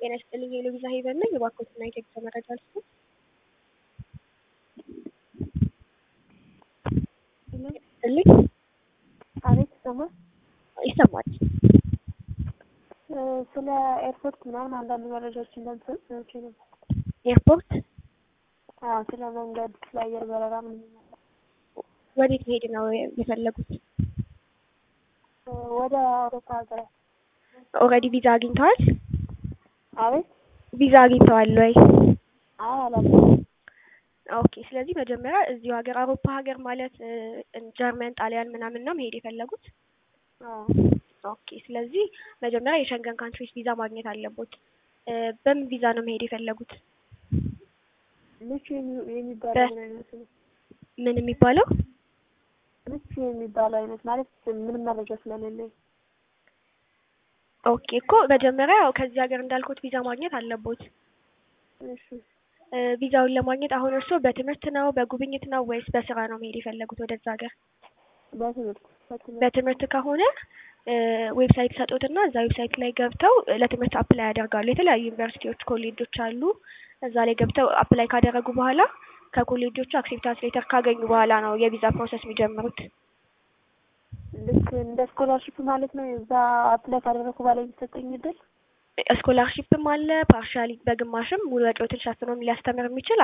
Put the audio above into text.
ጤና ይስጥልኝ የሎቪዛ ሄቨን ነኝ። የባንኮችና የቴክስ መረጃ ልስጥ። ይስጥልኝ። አቤት ይሰማል። ይሰማል። ስለ ኤርፖርት ምናምን አንዳንድ መረጃዎች እንደምሰጥ ሰዎች ነበር። ኤርፖርት አዎ፣ ስለ መንገድ፣ ስለ አየር በረራ ምን ወዴት መሄድ ነው የፈለጉት? ወደ አውሮፓ ሀገራት። ኦልሬዲ ቪዛ አግኝተዋል? አቤት ቪዛ አግኝተዋል ወይ? አይ አላውቅም። ኦኬ። ስለዚህ መጀመሪያ እዚሁ ሀገር አውሮፓ ሀገር ማለት ጀርመን፣ ጣሊያን ምናምን ነው መሄድ የፈለጉት? አዎ ኦኬ። ስለዚህ መጀመሪያ የሸንገን ካንትሪስ ቪዛ ማግኘት አለቦት። በምን ቪዛ ነው መሄድ የፈለጉት? ምቹ የሚባለው ምን አይነት ነው? ምን የሚባለው? ምቹ የሚባለው አይነት ማለት ምንም መረጃ ስለሌለኝ። ኦኬ እኮ መጀመሪያ ያው ከዚህ ሀገር እንዳልኩት ቪዛ ማግኘት አለቦት። እሺ ቪዛውን ለማግኘት አሁን እርስዎ በትምህርት ነው በጉብኝት ነው ወይስ በስራ ነው መሄድ የፈለጉት ወደዛ ሀገር? በትምህርት በትምህርት በትምህርት ከሆነ ዌብሳይት ሰጡትና እዛ ዌብሳይት ላይ ገብተው ለትምህርት አፕላይ ያደርጋሉ። የተለያዩ ዩኒቨርሲቲዎች፣ ኮሌጆች አሉ። እዛ ላይ ገብተው አፕላይ ካደረጉ በኋላ ከኮሌጆቹ አክሴፕታንስ ሌተር ካገኙ በኋላ ነው የቪዛ ፕሮሰስ የሚጀምሩት። ልክ እንደ ስኮላርሽፕ ማለት ነው። እዛ አፕላይ ካደረኩ በኋላ የሚሰጠኝ እድል ስኮላርሺፕም አለ ፓርሻሊ በግማሽም ሙሉ ወጪዎትን ሸፍኖ ሊያስተምር የሚችል